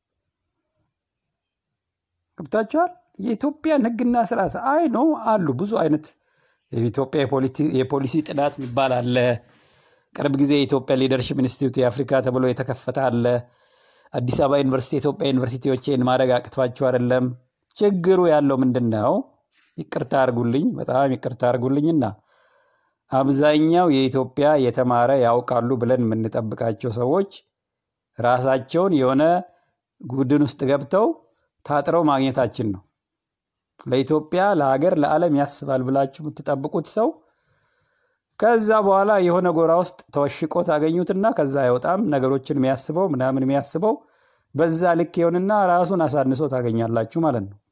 ገብታችኋል? የኢትዮጵያን ህግና ስርዓት አይ ነው አሉ ብዙ አይነት የኢትዮጵያ የፖሊሲ ጥናት የሚባል አለ። ቅርብ ጊዜ የኢትዮጵያ ሊደርሽፕ ኢንስቲትዩት የአፍሪካ ተብሎ የተከፈተ አለ። አዲስ አበባ ዩኒቨርሲቲ የኢትዮጵያ ዩኒቨርሲቲዎችን ማድረግ አቅቷቸው አይደለም። ችግሩ ያለው ምንድን ነው? ይቅርታ አድርጉልኝ፣ በጣም ይቅርታ አድርጉልኝና አብዛኛው የኢትዮጵያ የተማረ ያውቃሉ ብለን የምንጠብቃቸው ሰዎች ራሳቸውን የሆነ ቡድን ውስጥ ገብተው ታጥረው ማግኘታችን ነው። ለኢትዮጵያ ለሀገር፣ ለዓለም ያስባል ብላችሁ የምትጠብቁት ሰው ከዛ በኋላ የሆነ ጎራ ውስጥ ተወሽቆ ታገኙትና ከዛ አይወጣም። ነገሮችን የሚያስበው ምናምን የሚያስበው በዛ ልክ ይሆንና ራሱን አሳንሶ ታገኛላችሁ ማለት ነው።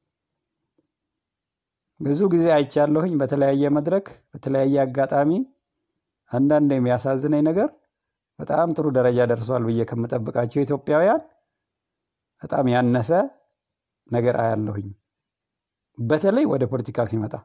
ብዙ ጊዜ አይቻለሁኝ በተለያየ መድረክ በተለያየ አጋጣሚ። አንዳንድ የሚያሳዝነኝ ነገር በጣም ጥሩ ደረጃ ደርሷል ብዬ ከምጠብቃቸው ኢትዮጵያውያን በጣም ያነሰ ነገር አያለሁኝ። በተለይ ወደ ፖለቲካ ሲመጣ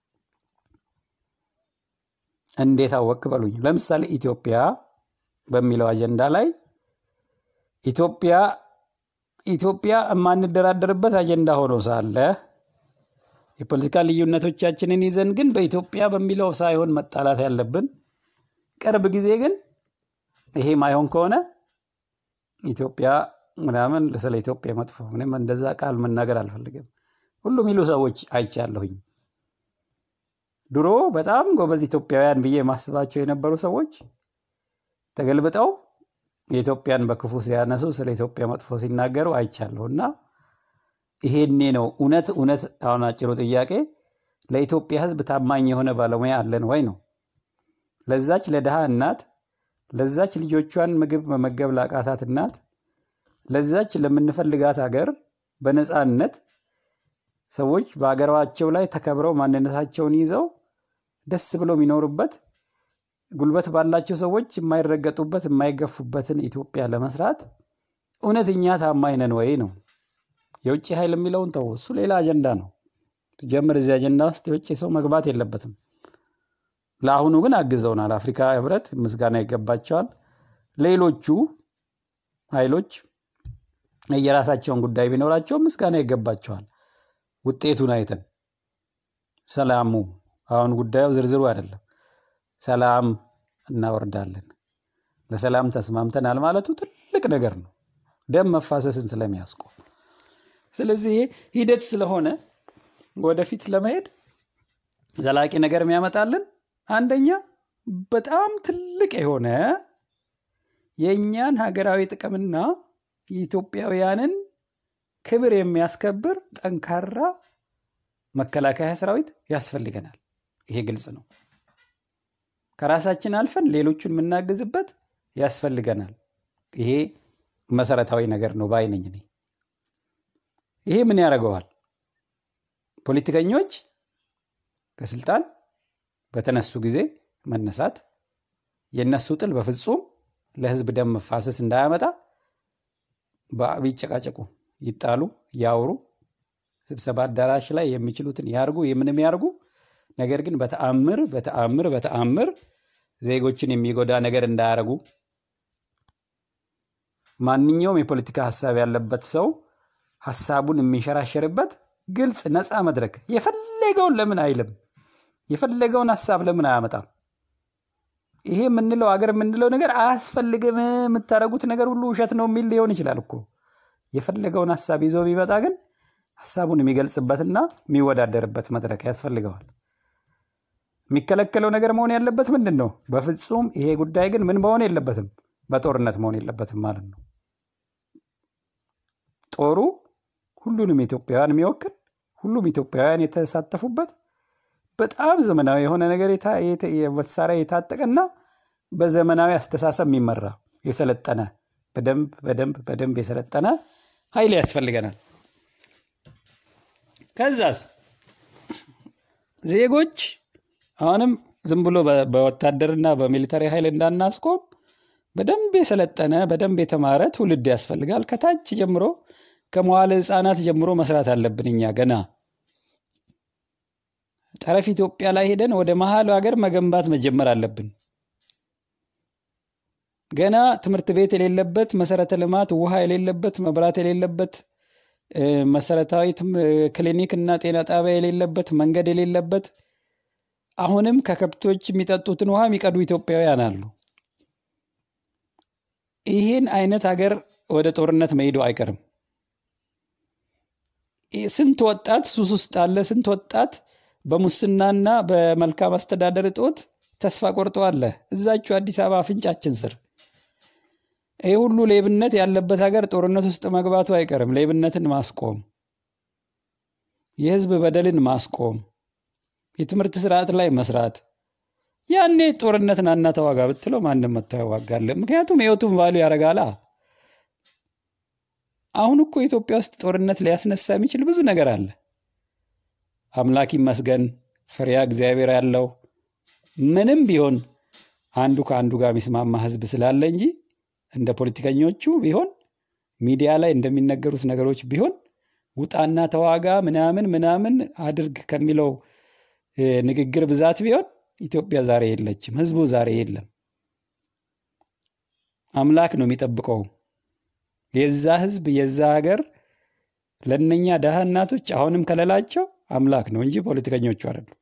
እንዴት አወቅ በሉኝ። ለምሳሌ ኢትዮጵያ በሚለው አጀንዳ ላይ ኢትዮጵያ ኢትዮጵያ የማንደራደርበት አጀንዳ ሆኖ ሳለ የፖለቲካ ልዩነቶቻችንን ይዘን ግን በኢትዮጵያ በሚለው ሳይሆን መጣላት ያለብን፣ ቅርብ ጊዜ ግን ይሄ ማይሆን ከሆነ ኢትዮጵያ ምናምን ስለ ኢትዮጵያ መጥፎ ምንም እንደዛ ቃል መናገር አልፈልግም። ሁሉ የሚሉ ሰዎች አይቻለሁኝ። ድሮ በጣም ጎበዝ ኢትዮጵያውያን ብዬ ማስባቸው የነበሩ ሰዎች ተገልብጠው የኢትዮጵያን በክፉ ሲያነሱ ስለ ኢትዮጵያ መጥፎ ሲናገሩ አይቻለሁ እና ይሄኔ ነው እውነት እውነት አሁን አጭሩ ጥያቄ ለኢትዮጵያ ሕዝብ ታማኝ የሆነ ባለሙያ አለን ወይ ነው። ለዛች ለድሃ እናት፣ ለዛች ልጆቿን ምግብ መመገብ ላቃታት እናት፣ ለዛች ለምንፈልጋት ሀገር በነፃነት ሰዎች በሀገራቸው ላይ ተከብረው ማንነታቸውን ይዘው ደስ ብለው የሚኖሩበት ጉልበት ባላቸው ሰዎች የማይረገጡበት የማይገፉበትን ኢትዮጵያ ለመስራት እውነተኛ ታማኝ ነን ወይ ነው። የውጭ ኃይል የሚለውን ተው፣ እሱ ሌላ አጀንዳ ነው። ጀምር እዚህ አጀንዳ ውስጥ የውጭ ሰው መግባት የለበትም። ለአሁኑ ግን አግዘውናል። አፍሪካ ህብረት ምስጋና ይገባቸዋል። ሌሎቹ ኃይሎች የራሳቸውን ጉዳይ ቢኖራቸውም ምስጋና ይገባቸዋል። ውጤቱን አይተን ሰላሙ አሁን ጉዳዩ ዝርዝሩ አይደለም። ሰላም እናወርዳለን። ለሰላም ተስማምተናል ማለቱ ትልቅ ነገር ነው፣ ደም መፋሰስን ስለሚያስቆም። ስለዚህ ይሄ ሂደት ስለሆነ ወደፊት ለመሄድ ዘላቂ ነገር የሚያመጣልን አንደኛ በጣም ትልቅ የሆነ የእኛን ሀገራዊ ጥቅምና የኢትዮጵያውያንን ክብር የሚያስከብር ጠንካራ መከላከያ ሰራዊት ያስፈልገናል። ይሄ ግልጽ ነው። ከራሳችን አልፈን ሌሎቹን የምናግዝበት ያስፈልገናል። ይሄ መሰረታዊ ነገር ነው ባይ ነኝ እኔ። ይሄ ምን ያደርገዋል? ፖለቲከኞች ከስልጣን በተነሱ ጊዜ መነሳት የነሱ ጥል በፍጹም ለህዝብ ደም መፋሰስ እንዳያመጣ ቢጨቃጨቁ፣ ይጣሉ፣ ያውሩ፣ ስብሰባ አዳራሽ ላይ የሚችሉትን ያርጉ፣ የምንም ያርጉ። ነገር ግን በተአምር በተአምር በተአምር ዜጎችን የሚጎዳ ነገር እንዳያረጉ ማንኛውም የፖለቲካ ሀሳብ ያለበት ሰው ሀሳቡን የሚንሸራሸርበት ግልጽ ነፃ መድረክ የፈለገውን ለምን አይልም? የፈለገውን ሀሳብ ለምን አያመጣም? ይሄ የምንለው አገር የምንለው ነገር አያስፈልግም፣ የምታደርጉት ነገር ሁሉ ውሸት ነው የሚል ሊሆን ይችላል እኮ። የፈለገውን ሀሳብ ይዞ ቢመጣ ግን ሀሳቡን የሚገልጽበትና የሚወዳደርበት መድረክ ያስፈልገዋል። የሚከለከለው ነገር መሆን ያለበት ምንድን ነው? በፍጹም ይሄ ጉዳይ ግን ምን መሆን የለበትም፣ በጦርነት መሆን የለበትም ማለት ነው። ጦሩ ሁሉንም ኢትዮጵያውያን የሚወክል ሁሉም ኢትዮጵያውያን የተሳተፉበት በጣም ዘመናዊ የሆነ ነገር መሳሪያ የታጠቀና በዘመናዊ አስተሳሰብ የሚመራ የሰለጠነ በደንብ በደንብ በደንብ የሰለጠነ ኃይል ያስፈልገናል። ከዛስ ዜጎች አሁንም ዝም ብሎ በወታደርና በሚሊተሪ ኃይል እንዳናስቆም በደንብ የሰለጠነ በደንብ የተማረ ትውልድ ያስፈልጋል። ከታች ጀምሮ ከመዋለ ሕፃናት ጀምሮ መስራት አለብን። እኛ ገና ጠረፍ ኢትዮጵያ ላይ ሄደን ወደ መሀል ሀገር መገንባት መጀመር አለብን። ገና ትምህርት ቤት የሌለበት መሰረተ ልማት፣ ውሃ የሌለበት፣ መብራት የሌለበት፣ መሰረታዊ ክሊኒክ እና ጤና ጣቢያ የሌለበት፣ መንገድ የሌለበት አሁንም ከከብቶች የሚጠጡትን ውሃ የሚቀዱ ኢትዮጵያውያን አሉ። ይህን አይነት ሀገር ወደ ጦርነት መሄዱ አይቀርም። ስንት ወጣት ሱስ ውስጥ አለ። ስንት ወጣት በሙስናና በመልካም አስተዳደር እጦት ተስፋ ቆርጦ አለ። እዛችሁ አዲስ አበባ አፍንጫችን ስር ይህ ሁሉ ሌብነት ያለበት ሀገር ጦርነት ውስጥ መግባቱ አይቀርም። ሌብነትን ማስቆም፣ የህዝብ በደልን ማስቆም፣ የትምህርት ስርዓት ላይ መስራት። ያኔ ጦርነት ናና ተዋጋ ብትለው ማንም መጥቶ ያዋጋል። ምክንያቱም ህይወቱን ቫሉ ያደርጋላ። አሁን እኮ ኢትዮጵያ ውስጥ ጦርነት ሊያስነሳ የሚችል ብዙ ነገር አለ። አምላክ ይመስገን ፍሬያ እግዚአብሔር ያለው ምንም ቢሆን አንዱ ከአንዱ ጋር የሚስማማ ህዝብ ስላለ እንጂ እንደ ፖለቲከኞቹ ቢሆን ሚዲያ ላይ እንደሚነገሩት ነገሮች ቢሆን ውጣና ተዋጋ ምናምን ምናምን አድርግ ከሚለው ንግግር ብዛት ቢሆን ኢትዮጵያ ዛሬ የለችም። ህዝቡ ዛሬ የለም። አምላክ ነው የሚጠብቀው። የዛ ህዝብ የዛ ሀገር ለእነኛ ደሃ እናቶች አሁንም ከለላቸው አምላክ ነው እንጂ ፖለቲከኞቹ አይደሉም።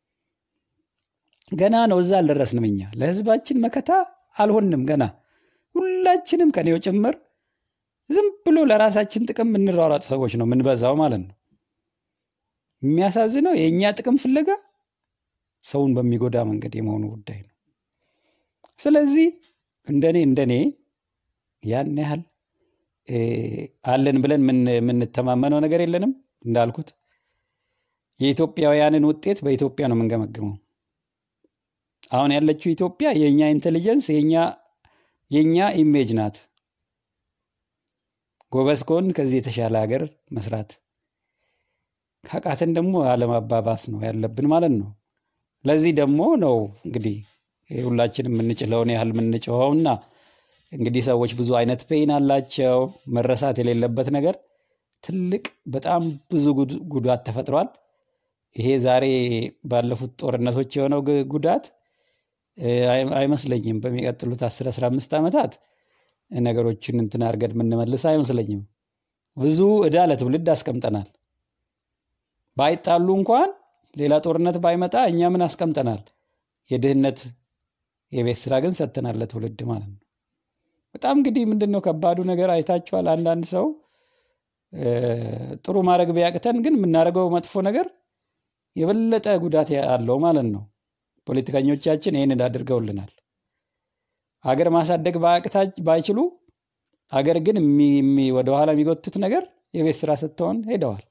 ገና ነው፣ እዛ አልደረስንም። እኛ ለህዝባችን መከታ አልሆንም። ገና ሁላችንም ከኔው ጭምር ዝም ብሎ ለራሳችን ጥቅም የምንሯሯጥ ሰዎች ነው የምንበዛው ማለት ነው። የሚያሳዝነው የእኛ ጥቅም ፍለጋ ሰውን በሚጎዳ መንገድ የመሆኑ ጉዳይ ነው። ስለዚህ እንደኔ እንደኔ ያን ያህል አለን ብለን የምንተማመነው ነገር የለንም። እንዳልኩት የኢትዮጵያውያንን ውጤት በኢትዮጵያ ነው የምንገመግመው። አሁን ያለችው ኢትዮጵያ የእኛ ኢንቴሊጀንስ የእኛ ኢሜጅ ናት። ጎበዝ ከሆን ከዚህ የተሻለ ሀገር መስራት ካቃተን ደግሞ አለማባባስ ነው ያለብን ማለት ነው። ለዚህ ደግሞ ነው እንግዲህ ሁላችንም የምንችለውን ያህል የምንጮኸውና እንግዲህ ሰዎች ብዙ አይነት ፔይን አላቸው። መረሳት የሌለበት ነገር ትልቅ በጣም ብዙ ጉዳት ተፈጥሯል። ይሄ ዛሬ ባለፉት ጦርነቶች የሆነው ጉዳት አይመስለኝም በሚቀጥሉት 10 15 ዓመታት ነገሮችን እንትን አድርገን የምንመልስ አይመስለኝም። ብዙ ዕዳ ለትውልድ አስቀምጠናል። ባይጣሉ እንኳን ሌላ ጦርነት ባይመጣ እኛ ምን አስቀምጠናል? የድህነት የቤት ስራ ግን ሰጥተናል ለትውልድ ማለት ነው። በጣም እንግዲህ ምንድን ነው ከባዱ ነገር አይታችኋል። አንዳንድ ሰው ጥሩ ማድረግ ቢያቅተን ግን የምናደርገው መጥፎ ነገር የበለጠ ጉዳት አለው ማለት ነው። ፖለቲከኞቻችን ይህንን አድርገውልናል። ሀገር ማሳደግ ባይችሉ ሀገር ግን ወደኋላ የሚጎትት ነገር የቤት ስራ ስትሆን ሄደዋል።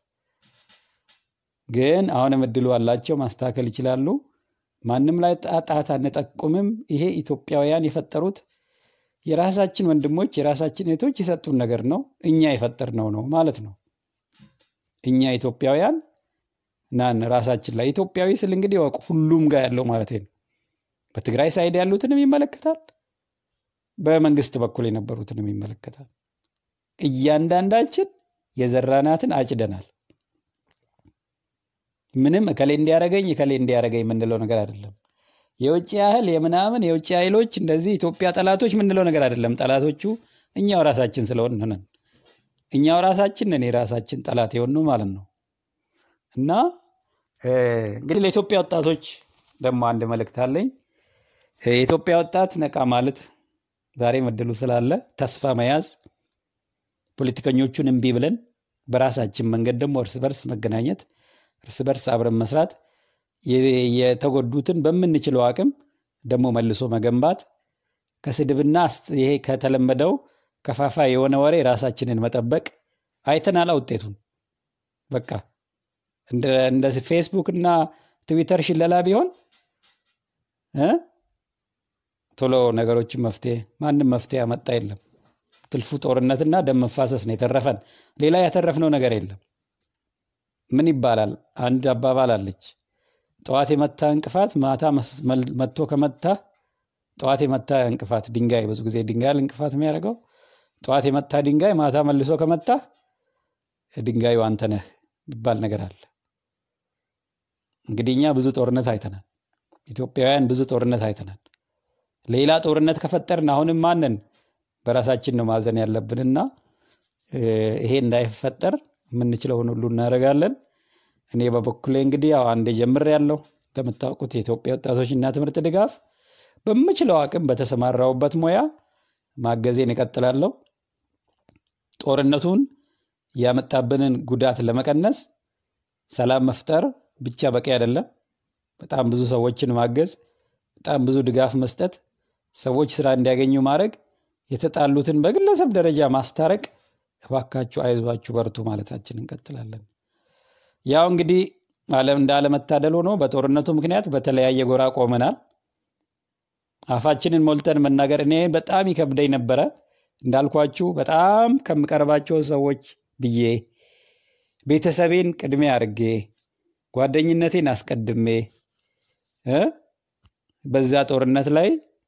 ግን አሁንም እድሉ አላቸው፣ ማስተካከል ይችላሉ። ማንም ላይ ጣት አንጠቁምም። ይሄ ኢትዮጵያውያን የፈጠሩት የራሳችን ወንድሞች የራሳችን እህቶች የሰጡን ነገር ነው። እኛ የፈጠርነው ነው ማለት ነው። እኛ ኢትዮጵያውያን ናን ራሳችን ላይ ኢትዮጵያዊ ስል እንግዲህ ወቅ ሁሉም ጋር ያለው ማለት ነው። በትግራይ ሳይድ ያሉትንም ይመለከታል፣ በመንግስት በኩል የነበሩትንም ይመለከታል። እያንዳንዳችን የዘራናትን አጭደናል። ምንም እከሌ እንዲያረገኝ እከሌ እንዲያረገኝ የምንለው ነገር አይደለም። የውጭ ያህል የምናምን የውጭ ኃይሎች እንደዚህ ኢትዮጵያ ጠላቶች የምንለው ነገር አይደለም። ጠላቶቹ እኛው ራሳችን ስለሆን ነን። እኛው ራሳችን ነን የራሳችን ጠላት የሆኑ ማለት ነው። እና እንግዲህ ለኢትዮጵያ ወጣቶች ደግሞ አንድ መልእክት አለኝ። የኢትዮጵያ ወጣት ነቃ ማለት ዛሬም እድሉ ስላለ ተስፋ መያዝ፣ ፖለቲከኞቹን እምቢ ብለን በራሳችን መንገድ ደግሞ እርስ በርስ መገናኘት፣ እርስ በርስ አብረን መስራት የተጎዱትን በምንችለው አቅም ደግሞ መልሶ መገንባት ከስድብና ይሄ ከተለመደው ከፋፋ የሆነ ወሬ ራሳችንን መጠበቅ አይተናላ ውጤቱን። በቃ እንደ ፌስቡክ እና ትዊተር ሽለላ ቢሆን ቶሎ ነገሮችን መፍትሄ ማንም መፍትሄ ያመጣ የለም። ትልፉ ጦርነትና ደም መፋሰስ ነው የተረፈን። ሌላ ያተረፍነው ነገር የለም። ምን ይባላል? አንድ አባባል አለች ጠዋት የመታ እንቅፋት ማታ መጥቶ ከመታ ጠዋት የመታ እንቅፋት ድንጋይ ብዙ ጊዜ ድንጋይ እንቅፋት የሚያደርገው ጠዋት የመታ ድንጋይ ማታ መልሶ ከመታ ድንጋዩ አንተ ነህ ይባል ነገር አለ። እንግዲህ እኛ ብዙ ጦርነት አይተናል። ኢትዮጵያውያን ብዙ ጦርነት አይተናል። ሌላ ጦርነት ከፈጠርን አሁንም ማንን በራሳችን ነው ማዘን ያለብንና ይሄ እንዳይፈጠር የምንችለውን ሁሉ እናደርጋለን። እኔ በበኩሌ እንግዲህ ያው አንዴ ጀምር ያለው እንደምታውቁት የኢትዮጵያ ወጣቶችና ትምህርት ድጋፍ በምችለው አቅም በተሰማራውበት ሙያ ማገዜን እቀጥላለሁ። ጦርነቱን ያመጣብንን ጉዳት ለመቀነስ ሰላም መፍጠር ብቻ በቂ አይደለም። በጣም ብዙ ሰዎችን ማገዝ፣ በጣም ብዙ ድጋፍ መስጠት፣ ሰዎች ስራ እንዲያገኙ ማድረግ፣ የተጣሉትን በግለሰብ ደረጃ ማስታረቅ፣ እባካችሁ አይዟችሁ በርቱ ማለታችን እንቀጥላለን። ያው እንግዲህ ዓለም እንደ አለመታደል ሆኖ በጦርነቱ ምክንያት በተለያየ ጎራ ቆመናል። አፋችንን ሞልተን መናገር እኔ በጣም ይከብደኝ ነበረ። እንዳልኳችሁ በጣም ከምቀርባቸው ሰዎች ብዬ ቤተሰቤን ቅድሜ አድርጌ ጓደኝነቴን አስቀድሜ በዛ ጦርነት ላይ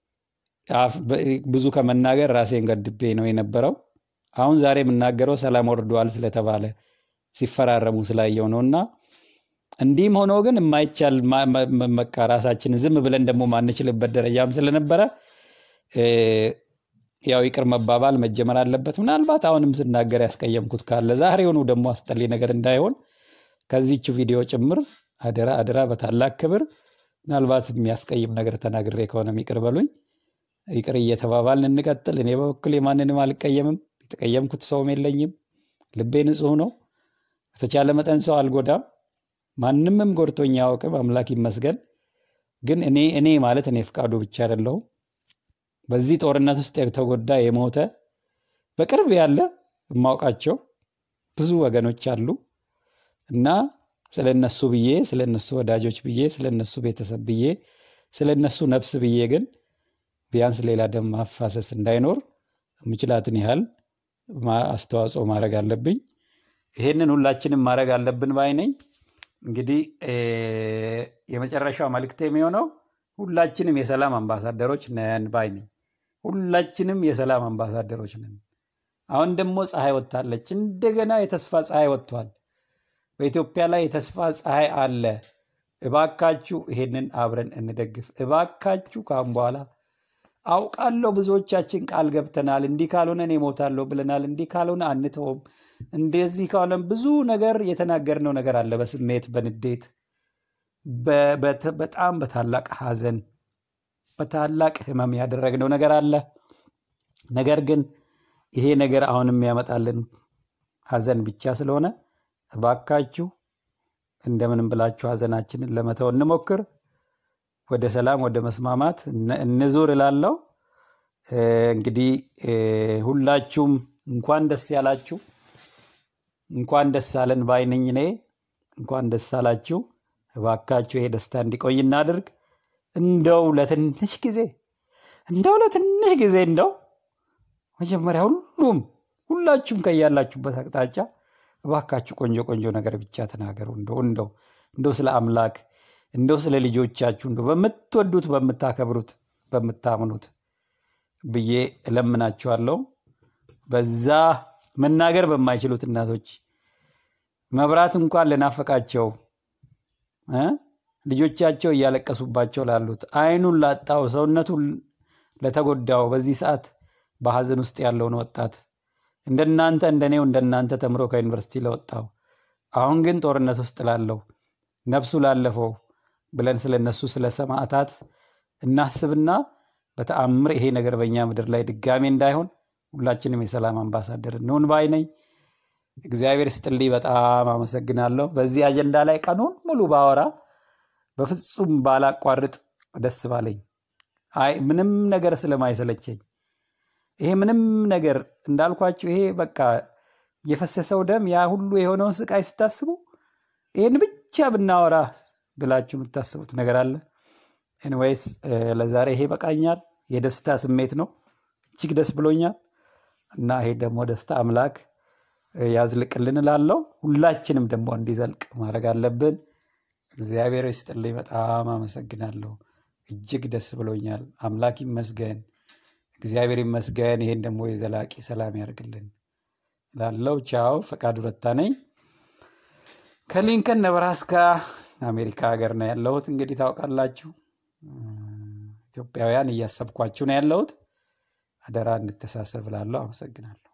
ብዙ ከመናገር ራሴን ገድቤ ነው የነበረው። አሁን ዛሬ የምናገረው ሰላም ወርደዋል ስለተባለ ሲፈራረሙ ስላየው ነው እና እንዲህም ሆኖ ግን የማይቻል በቃ ራሳችን ዝም ብለን ደግሞ ማንችልበት ደረጃም ስለነበረ ያው ይቅር መባባል መጀመር አለበት። ምናልባት አሁንም ስናገር ያስቀየምኩት ካለ ዛሬውኑ ደግሞ አስጠሊ ነገር እንዳይሆን ከዚች ቪዲዮ ጭምር አደራ አደራ በታላቅ ክብር ምናልባት የሚያስቀይም ነገር ተናግሬ ከሆነም ይቅር በሉኝ። ይቅር እየተባባልን እንቀጥል። እኔ በበኩል ማንንም አልቀየምም። የተቀየምኩት ሰውም የለኝም። ልቤ ንጹሕ ነው። በተቻለ መጠን ሰው አልጎዳም። ማንምም ጎድቶኝ አያውቅም። አምላክ ይመስገን። ግን እኔ እኔ ማለት እኔ ፍቃዱ ብቻ አይደለሁም። በዚህ ጦርነት ውስጥ የተጎዳ የሞተ በቅርብ ያለ የማውቃቸው ብዙ ወገኖች አሉ እና ስለ እነሱ ብዬ ስለ እነሱ ወዳጆች ብዬ ስለ እነሱ ቤተሰብ ብዬ ስለ እነሱ ነፍስ ብዬ ግን ቢያንስ ሌላ ደም ማፋሰስ እንዳይኖር የምችላትን ያህል አስተዋጽኦ ማድረግ አለብኝ። ይሄንን ሁላችንም ማድረግ አለብን ባይ ነኝ። እንግዲህ የመጨረሻው መልእክት የሚሆነው ሁላችንም የሰላም አምባሳደሮች ነን ባይ ነኝ። ሁላችንም የሰላም አምባሳደሮች ነን። አሁን ደግሞ ፀሐይ ወጥታለች። እንደገና የተስፋ ፀሐይ ወጥቷል። በኢትዮጵያ ላይ የተስፋ ፀሐይ አለ። እባካችሁ ይሄንን አብረን እንደግፍ። እባካችሁ ካሁን በኋላ አውቃለሁ ብዙዎቻችን ቃል ገብተናል። እንዲህ ካልሆነ እኔ እሞታለሁ ብለናል። እንዲህ ካልሆነ አንተውም፣ እንደዚህ ካልሆነ ብዙ ነገር የተናገርነው ነገር አለ። በስሜት በንዴት በ- በት- በጣም በታላቅ ሐዘን በታላቅ ህመም ያደረግነው ነገር አለ። ነገር ግን ይሄ ነገር አሁን የሚያመጣልን ሐዘን ብቻ ስለሆነ እባካችሁ እንደምንም ብላችሁ ሐዘናችንን ለመተው እንሞክር። ወደ ሰላም ወደ መስማማት እነ- እንዙር እላለሁ። እ፣ እንግዲህ እ፣ ሁላችሁም እንኳን ደስ ያላችሁ፣ እንኳን ደስ አለን ባይነኝ እኔ እንኳን ደስ አላችሁ። እባካችሁ ይሄ ደስታ እንዲቆይ እናድርግ። እንደው ለትንሽ ጊዜ እንደው ለትንሽ ጊዜ እንደው መጀመሪያ ሁሉም ሁላችሁም ከያላችሁበት አቅጣጫ እባካችሁ ቆንጆ ቆንጆ ነገር ብቻ ተናገሩ። እንደው እንደው እንደው ስለ አምላክ እንደው ስለ ልጆቻችሁ እንደው በምትወዱት በምታከብሩት በምታምኑት ብዬ እለምናችኋለሁ። በዛ መናገር በማይችሉት እናቶች መብራት እንኳን ለናፈቃቸው እ ልጆቻቸው እያለቀሱባቸው ላሉት አይኑን ላጣው ሰውነቱን ለተጎዳው በዚህ ሰዓት በሐዘን ውስጥ ያለውን ወጣት እንደናንተ እንደኔው እንደናንተ ተምሮ ከዩኒቨርሲቲ ለወጣው አሁን ግን ጦርነት ውስጥ ላለው ነፍሱ ላለፈው ብለን ስለ እነሱ ስለ ሰማዕታት እናስብና በተአምር ይሄ ነገር በእኛ ምድር ላይ ድጋሜ እንዳይሆን ሁላችንም የሰላም አምባሳደር እንሁን ባይ ነኝ። እግዚአብሔር ስጥልኝ። በጣም አመሰግናለሁ። በዚህ አጀንዳ ላይ ቀኑን ሙሉ ባወራ በፍጹም ባላቋርጥ ደስ ባለኝ። አይ ምንም ነገር ስለማይሰለቸኝ ይሄ ምንም ነገር እንዳልኳችሁ ይሄ በቃ የፈሰሰው ደም ያ ሁሉ የሆነውን ስቃይ ስታስቡ ይህን ብቻ ብናወራ ብላችሁ የምታስቡት ነገር አለ። ኤኒዌይስ ለዛሬ ይሄ በቃኛል። የደስታ ስሜት ነው። እጅግ ደስ ብሎኛል እና ይሄ ደግሞ ደስታ አምላክ እ፣ ያዝልቅልን እላለሁ። ሁላችንም ደግሞ እንዲዘልቅ ማድረግ አለብን። እግዚአብሔር ይስጥልኝ። በጣም አመሰግናለሁ። እጅግ ደስ ብሎኛል። አምላክ ይመስገን፣ እግዚአብሔር ይመስገን። ይሄን ደግሞ የዘላቂ ሰላም ያደርግልን ላለው ቻው። ፈቃዱ ረታ ነኝ ከሊንከን ነብራስካ አሜሪካ ሀገር ነው ያለሁት። እንግዲህ ታውቃላችሁ እ፣ ኢትዮጵያውያን እያሰብኳችሁ ነው ያለሁት። አደራ እንድተሳሰብ ላለሁ። አመሰግናለሁ።